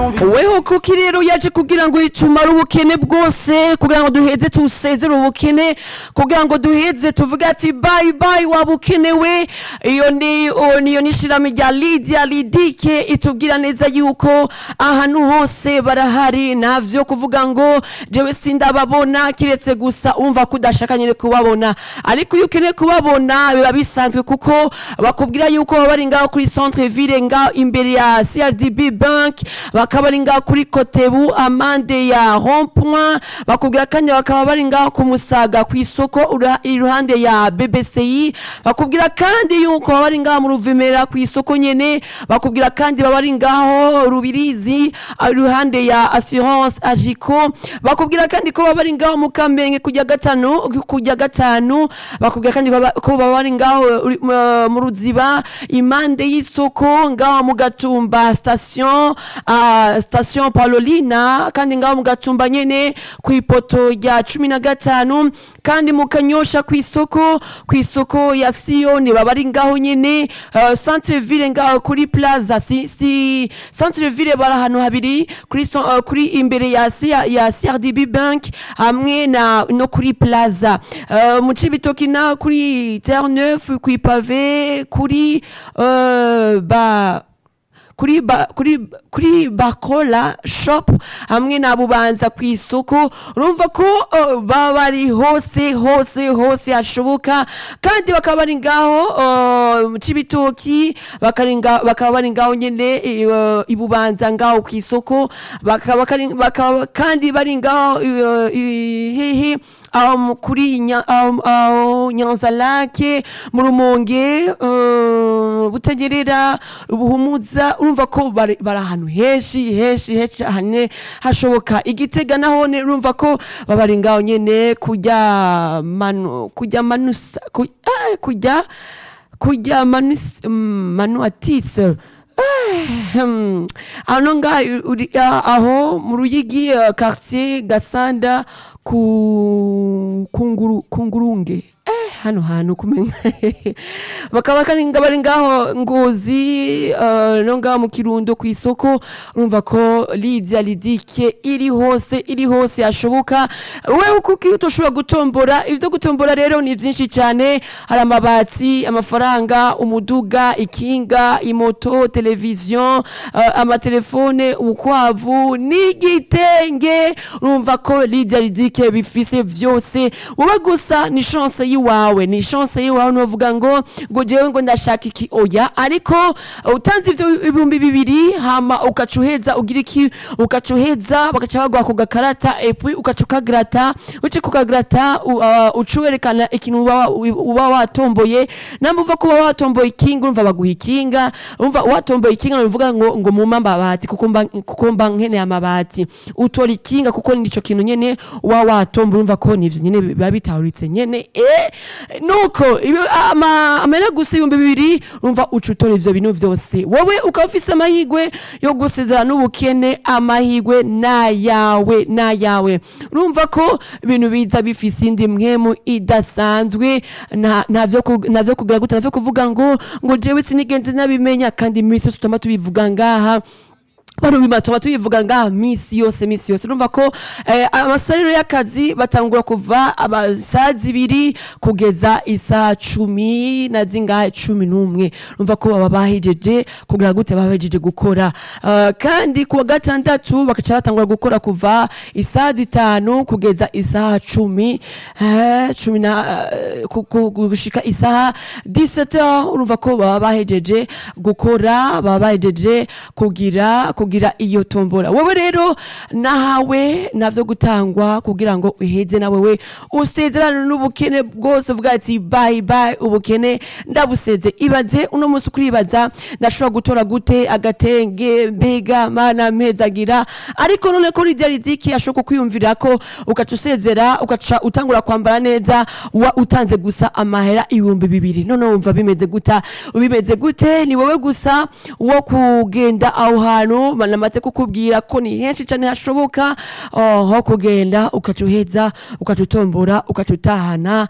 weho kuko rero yaje kugira ngo tumare ubukene bwose kugira ngo duheze tusezere ubukene kugira ngo duheze tuvuge ati bayi bayi waba ukenewe iyo ni o- niyo ni ishirahamwe rya lidia lidike itubwira neza yuko ahantu hose barahari navyo kuvuga ngo jewe sindababona kiretse gusa umva ko udashaka nyene kubabona ariko iyo ukeneye kubabona biba bisanzwe kuko bakubwira yuko baba bari ngaho kuri centre ville ngaho imbere ya CRDB bank bakaba bari ngaho kuri Kotebu amande ya rond point bakubwira kandi bakaba bari ngaho ku Musaga ku isoko ura- iruhande ya BBCI bakubwira kandi yuko baba bari ngaho mu Ruvumera ku isoko nyene bakubwira kandi baba bari ngaho Rubirizi iruhande ya assurance Agico bakubwira kandi ko baba bari ngaho mu Kamenge kujya gatanu kujya gatanu bakubwira kandi ko baba- ko baba bari ngaho uri- mu- mu Ruziba impande y'isoko ngaho mu Gatumba station ah, station Paulina kandi ngaho mu Gatumba nyene ku ipoto rya cumi na gatanu kandi mu Kanyosha ku isoko ku isoko ya Sioni baba bari ngaho nyene uh, centre ville ngaho kuri plaza si, si centre ville bari ahantu habiri kuri so, uh, kuri imbere ya ya, ya CRDB bank hamwe na no kuri plaza uh, mu Cibitoki na kuri Terre Neuve ku ipave kuri uh, ba kuri ba, kuri kuri bakola shop hamwe na bubanza ku isoko urumva ko uh, baba bari hose hose hose hashoboka kandi bakaba bari ngaho uh, mu cibitoki bakari nga- bakaba bari ngaho nyene uh, ibubanza ngaho ku isoko bakaba kari- bakaba kandi bari ngaho uh, i- hehe aho mu- kuri Nya- aho- aho nyanza lake mu rumonge uh, butagerera ubuhumuza urumva ko bari bari ahantu henshi henshi henshi cyane hashoboka igitega nahone urumva ko baba bari ngaho nyene kujya manu kujya manusa ku- eh, kujya kujya manus mm, manuatise Hmm. ano nga uri- ah, aho mu ruyigi uh, quartier gasanda ku kunguru kungurunge eh hano hantu kumenya bakaba kandi nga bari ngaho ngozi uh, no ngaho mu kirundo ku isoko urumva ko Lydia Lidike iri hose iri hose yashoboka wewe kuko utoshobora gutombora ivyo gutombora rero ni vyinshi cyane hari amabati amafaranga umuduga ikinga imoto televiziyo uh, amatelefone ubukwavu n'igitenge urumva ko Lydia Lidike bifise vyose wowe gusa ni chance yiwawe ni chance yiwawe nuvuga ngo ngo jewe ngo ndashaka iki oya ariko uh, utanze ivyo ibihumbi bibiri hama ukacuheza ugira iki ukacuheza bagaca baguha ku gakarata epui ukaca ukagrata uce kukagrata u- uh, uca werekana ikintu uba uba watomboye namba uva kuba watomboye ikinga urumva baguha ikinga urumva watomboye ikinga nuvuga ngo ngo mumpa amabati kuko mba kuko mba nkeneye amabati utora ikinga kuko nico kintu nyene uba watomba urumva ko nivyo nyene biba bitahuritse nyene eh nuko ibi- ama amera gusa ibihumbi bibiri urumva uca utora ivyo bintu vyose wowe ukaba ufise amahigwe yo gusezera n'ubukene amahigwe nayawe nayawe urumva ko ibintu biza bifise indi mwemu idasanzwe nta ntavyo ku- ntavyo kugira gute ntavyo kuvuga ngo ngo jewe sinigenze nabimenya kandi imisi yose tutama tubivuga ngaha bano bima tuba tubivuga ngaha misi yose misi yose urumva ko eh, amasaliro y'akazi batangura kuva amasaha zibiri kugeza isaha cumi na zingahe cumi n'umwe urumva ko baba bahejeje kugira gute baba bahejeje gukora Eh, kandi kuwa gatandatu bakaca batangura gukora kuva isaha zitanu kugeza isaha cumi eh, cumi na eh, ku- ku- gushika isaha 17 urumva ko baba bahejeje gukora baba bahejeje kugira kugira iyo tombora wowe rero nahawe navyo gutangwa kugira ngo uheze na wewe usezerane n'ubukene bwose uvuga ati bye bye ubukene ndabuseze ibaze uno munsi ukuribaza ndashobora gutora gute agatenge mbega mana mpezagira ariko none ko rijya riziki ashobora kukwiyumvira ko ugaca usezera ugaca utangura kwambara neza wa utanze gusa amahera ibihumbi bibiri none wumva bimeze guta bimeze gute ni wowe gusa wo kugenda aho hantu banamaze kukubwira ko ni henshi cyane hashoboka oh, ho kugenda ukaca uheza ukaca utombora ukaca utahana